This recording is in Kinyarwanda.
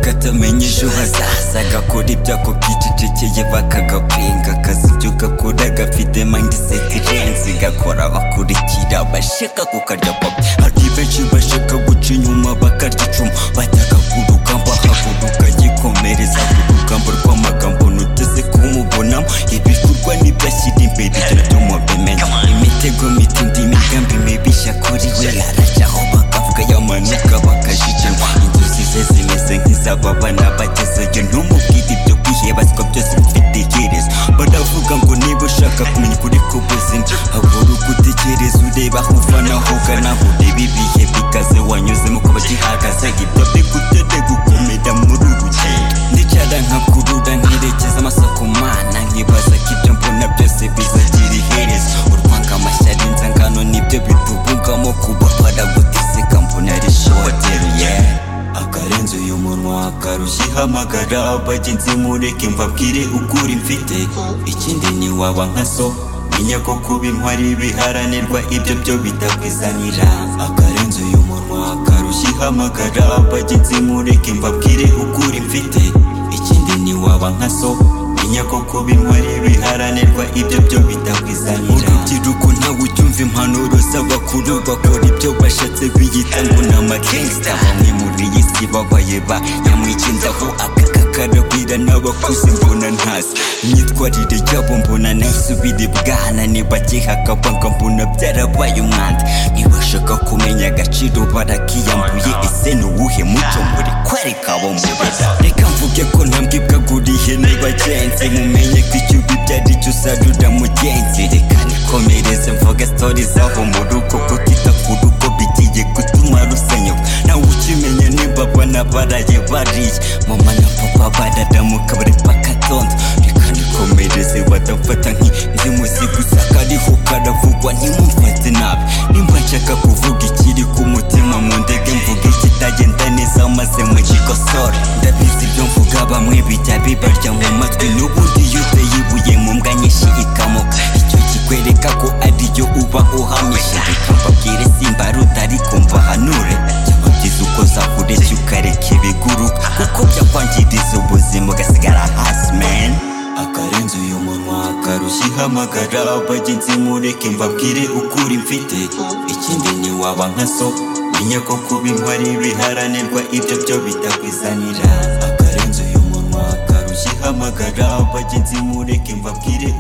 batamenye ejo hazaza agakora ibyago byicecekeye bakagapinga akazi ibyo gakora gafite mandi seti irenze gakora abakurikira bashaka kukarya papa hari benshi bashaka guca inyuma bakarya icumu bajyaga ku rugamba haguruka yikomereza ku rugamba rw'amagambo nuteze kumubonamo ibikorwa nibyo ashyira imbere ibyo byuma bimenya imitego mitindi imigambi mibi yakuriwe aracaho bakavuga yamanuka bakajijima inzozi ze zimeze nk'iz'ababana bagezeyo ntumubwire ibyo kwihebazwa byose bifite iherezo baravuga ngo niba ushaka kumenya ukuri k'ubuzima haguruka utekereze ureba aho uva naho ugana ureba ibihe bikaze wanyuzemo kuba gihagaze ibyo bigutete gukomera muri uru rugendo ndicara nkakurura nkerekeza amaso ku mana nkibaza ko ibyo mbona byose bizagira iherezo urwanga amashyari inzangano nibyo bitubugamo kuba baraguteseka mbona ari shoteri yeah akarenze uyu munwa karushihamagara bagenzi mureke mbabwire ukuri mfite ikindi ntiwaba nka so menya ko kuba intwari biharanirwa ibyo byo bitakwizanira akarenze uyu munwa karushihamagara bagenzi mureke mbabwire ukuri mfite ikindi ntiwaba nka so menya ko kuba intwari biharanirwa ibyo byo bitakwizanira urubyiruko ntawe ucyumva impanuro z'abakuru bakora ibyo bashatse biyita ngo ni amakingsita bamwe muri iyi si babaye ba nyamwikindaho akaka karagwira n'abakuze mbona ntazi imyitwarire yabo mbona nayisubira ibwana nibagihakabanga mbona byarabaye umwanda ntibashaka kumenya agaciro barakiyambuye ese ni uwuhe muco muri kwereka abo mubera reka mvuge ko ntambwe bwaguriye nibagenzi mumenye ko icyo ubi byari cyo usarura mugenzi reka nikomereze mvuge stori zabo mu rugo kutita ku rugo bigiye gutuma rusenyuka nawe ukimenya niba abana baraye bariye mama na papa baradamuka bari bakatonda reka nikomereze badafata nk'inzimuzi gusa kariho karavugwa ntimumfate nabi nimba nshaka kuvuga ikiri ku mutima mu ndege mvuga ikitagenda neza maze mugikosore ndabizi ibyo mvuga bamwe bijya bibarya mu matwi n'ubundi iyo uteye ibuye mu mbwa nyinshi ikamoka icyo kikwereka ko ariyo uba uhamije reka mbabwire simbaruta ariko mbahanure cyangwa byiza uko zakureshya ukareka ibiguruka kuko byakwangiriza ubuzima ugasigara hasi meni akarenze uyu munwa karushihamagara bagenzi mureke mbabwire ukuri mfite ikindi ntiwaba nka so menya ko kuba intwari biharanirwa ibyo byo bitakwizanira akarenze uyu munwa karushihamagara bagenzi mureke mbabwire